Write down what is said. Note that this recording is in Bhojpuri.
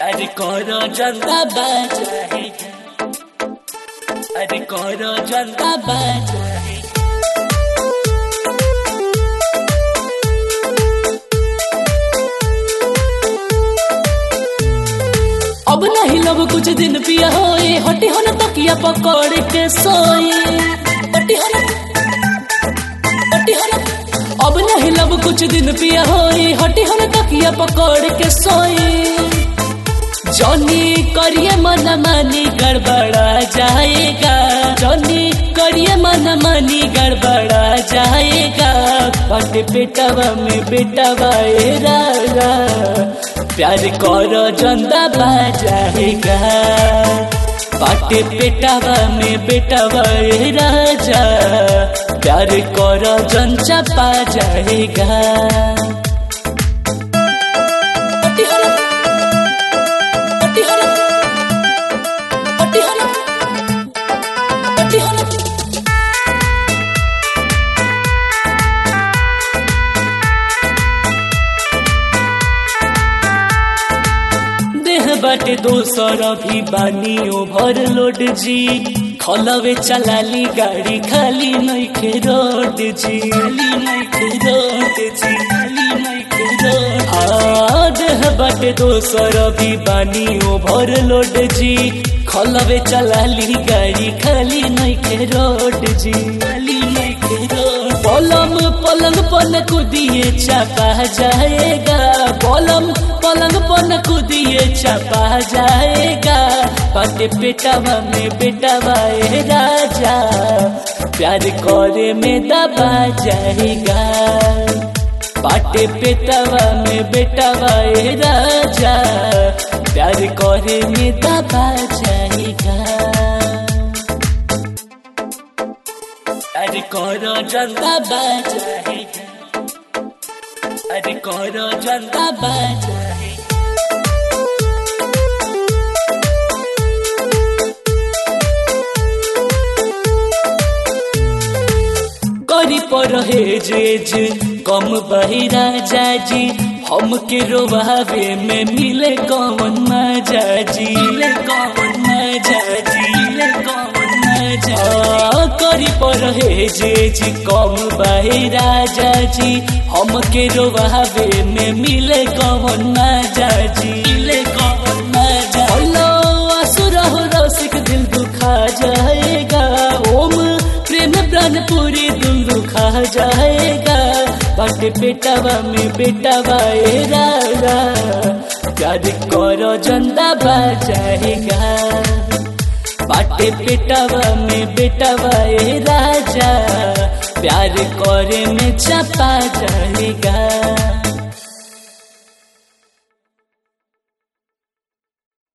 अरे करो जनता बचाएगा अरे करो जनता बचाएगा अब नहीं लब कुछ दिन पिया होए हटी हो न तकिया पकड़ के सोए हटी हो न हटी हो न अब नहीं लब कुछ दिन पिया होए हटी हो न तकिया पकड़ के सोए जॉनी करिए मन मानी गड़बड़ा जाएगा जॉनी करिए मन मानी गड़बड़ा जाएगा बट बेटवा में बेटवा ए रागा प्यार करो जंदा बाजाएगा पाटे पेटावा में बेटावा ए राजा प्यार करो जनचा पा जाएगा पट्टी हलो पट्टी हलो पट्टी हलो पट्टी हलो देह बाटे दोसर भी बानी ओभर लोड जी खलवे चलाली गाड़ी खाली नइखे रोड जी खाली नइखे रोड जी खाली नइखे रोड आ देह बाटे दोसर भी बानी ओभर लोड जी खलवे चलाली गाड़ी खाली नइखे रोड जी खाली नइखे रोड पलम पलंग पन कुदिए चापा जाएगा पलम पलंग पन कुदिए चापा जाएगा पाटे पेटावा में बेटावा ए राजा प्यार करे में दबा जाएगा पाटे पेटावा में बेटावा ए राजा प्यार करे में दबा जाएगा अरे करो जनता बचाएगा अरे करो जनता बचाएगा करी पर हेज कम बहिरा जाजी हमके रोवावे में मिले कौन मजा जी मिले कौन मजा जी मिले कौन मजा आ, करी पर हेज कम बहिरा जाजी हमके रोवावे में मिले कौन मजा जी मिले कौन मजा हेलो असुर हो रसिक दिल दुखा जाएगा ओम प्रेम प्राण पूरी दिल दुखा जाएगा बट बेटावा में बेटावा ए रागा प्यार करो जनता बचाएगा बाटे बेटावा में बेटावा ए राजा प्यार करे में चपा जाएगा